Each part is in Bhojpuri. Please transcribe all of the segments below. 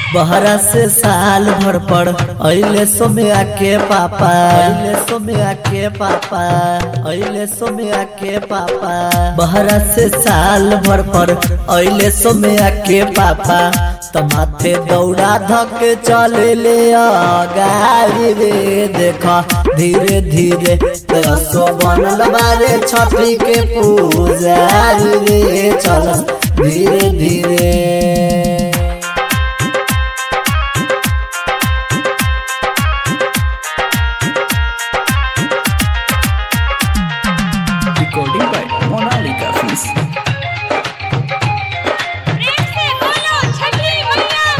बहरा से साल भर पर अइले सोम्या के पापा अइले सोम्या के पापा अइले सोम्या के पापा बहरा से साल भर पर अइले सोम्या के पापा त माथे दौड़ा धक चले ले गाड़ी रे देखा धीरे धीरे रसो बनल बारे छठी के पूजा रे चल धीरे धीरे recording by Monalika Films. प्रेम से बोलो छठी मैया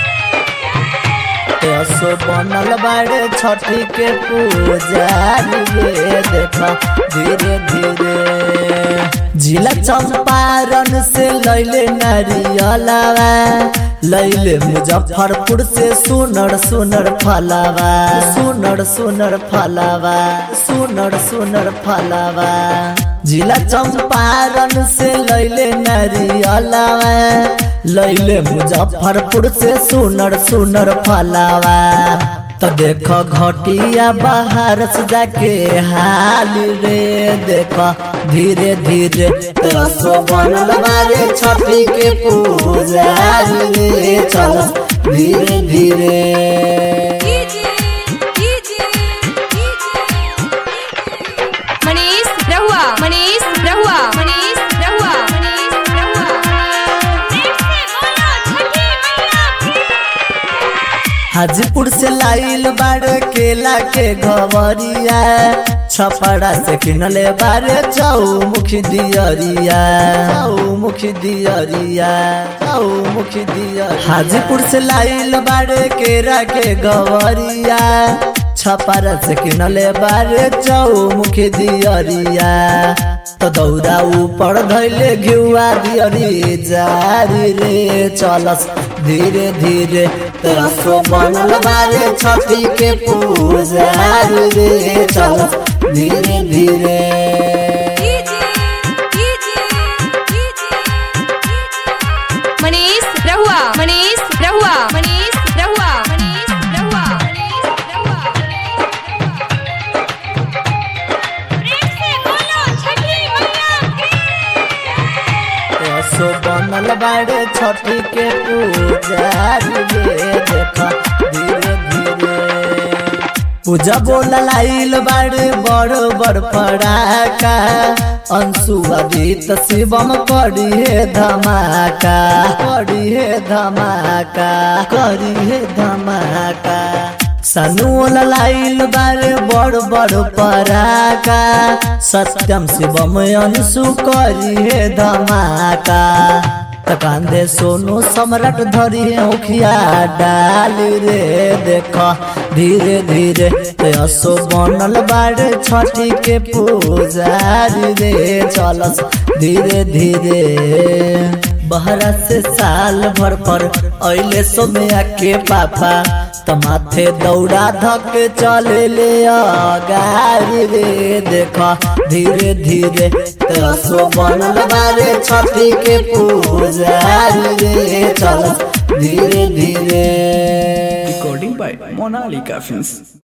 की असो बनल बाड़े छठी के पूजा रे देखा धीरे धीरे जिला चंपारण से लैले नारियलावा लैले मुजफ्फरपुर से सुनर सुनर फलावा सुनर सुनर फलावा सुनर सुनर फलावा जिला चंपारण से लैले नारियलावा लैले मुजफ्फरपुर से सुनर सुनर फलावा तो देखो घटिया बाहर से जाके हाल रे देखो धीरे धीरे रसो बनल बारे छठी के पूजा रे चल धीरे धीरे कीजिए कीजिए कीजिए मनीष रहुआ मनीष रहुआ मनीष रहुआ मनीष रहुआ प्रेम से बोलो छठी मैया की हाजीपुर से लाइल बाड़ केला के घवरिया छपड़ा से किनले बारे जाऊ मुखी दियरिया जाऊ मुखी दियरिया जाऊ मुखी दियरिया हाजीपुर से लाइल बाड़ केरा के घवरिया छपड़ा से किनले बारे जाऊ मुखी दियरिया तो दौड़ा ऊपर धैले घिउआ दियरी जारी रे चलस धीरे धीरे रसो बनल बारे छठी के पूजा रे चलस धीरे धीरे कीजिए कीजिए कीजिए मनीष रहुआ मनीष रहुआ मनीष रहुआ मनीष रहुआ मनीष रहुआ प्रेम से बोलो छठी मैया की रसो बनल बारे छठी के पूजा रे देखा धीरे धीरे पूजा बोल लाइल बाड़े बड़ बड़ पड़ाका अंशुआ गीत शिवम करी हे धमाका करी हे धमाका करी हे धमाका सनुल लाइल बारे बड़ बड़ पराका सत्यम शिवम अंशु करी हे धमाका त कांदे सोनू सम्राट धरी उखिया डाल रे देख धीरे धीरे असो बनल बाड़े छठी के पूजा रे चलस धीरे धीरे बहरा से साल भर पर अइले सोम्या के पापा त माथे दौड़ा धक चले ले गाड़ी रे देख धीरे धीरे रसो बनल बारे छठी के पूजा रे चल धीरे धीरे Recording by Monalika Films.